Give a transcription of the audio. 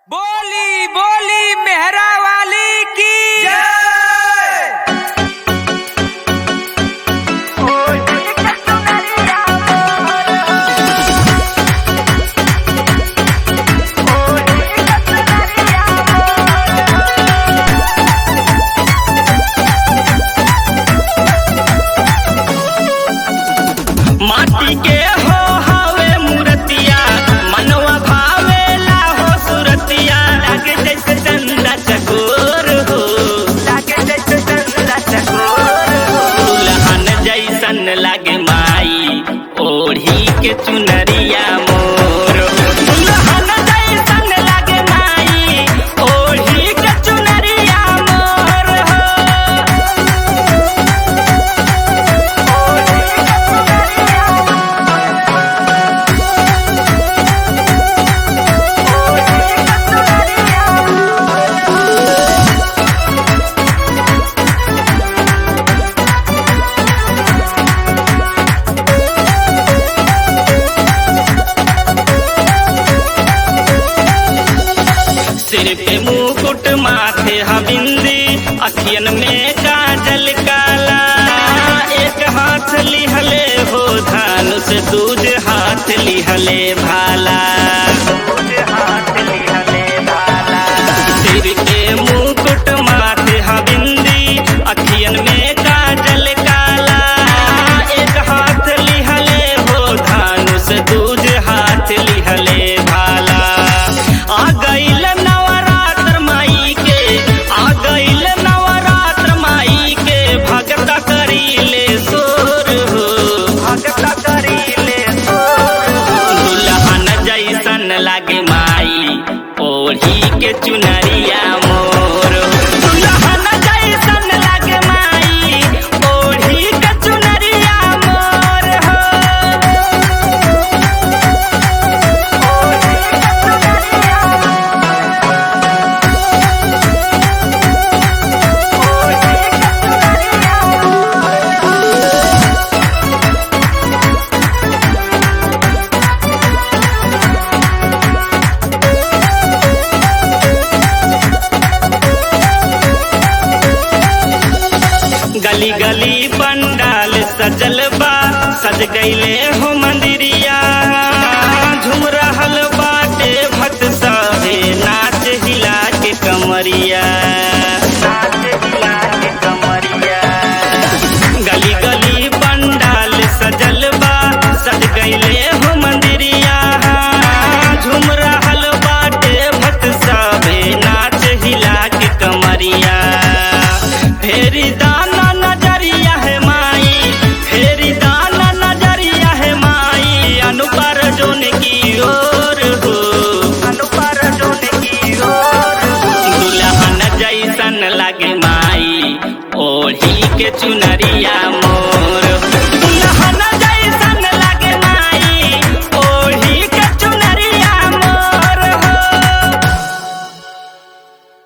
बोली बोली मेहरा वाली की माटी के हो हवे मूर्तिया मनवा भावेला हो सुरतिया लागे जैसे चंदा चकोर हो लागे जैसे चंदा चकोर हो दुल्हन जैसन लागे माई ओढ़ी के चुनरिया मोर हो। दुल्हन जैसन लागे माई ओढ़ी के चुनरिया मोर हो सिर पे मुकुट माथे हबिंदी अखियन में काजल काला एक हाथ लिहले हो धानुष दूज हाथ लिहले भाला सिर के मुकुट माथे हबिंदी अखियन में काजल काला एक हाथ लिहले हो धानुष दूज हाथ लिहले भाला आ गईल नवरात्र माई के आ गईल नवरात्र माई के भगत करीले सोर हो भगत करीले सोर दुल्हन जैसन लागे माई ओढ़ी के चुनरिया मोर दुल्हन जैसन लागे माई ओढ़ी के चुनरिया मोर हो गली गली पंडाल सजल बा सज गईले हो मंदिरिया झूम रहल बाटे भक्त सभे नाच हिला के कमरिया गली गली पंडाल सजल बा सज गईले हो मंदिरिया झूम रहल बाटे भक्त सभे नाच हिला के कमरिया फेरी दाना नजरिया है माई फेरी दाना नजरिया है माई अनुपर जोन की ओर हो अनुपर जोन की ओर दुल्हन जैसन लगे माई ओढ़ी के चुनरिया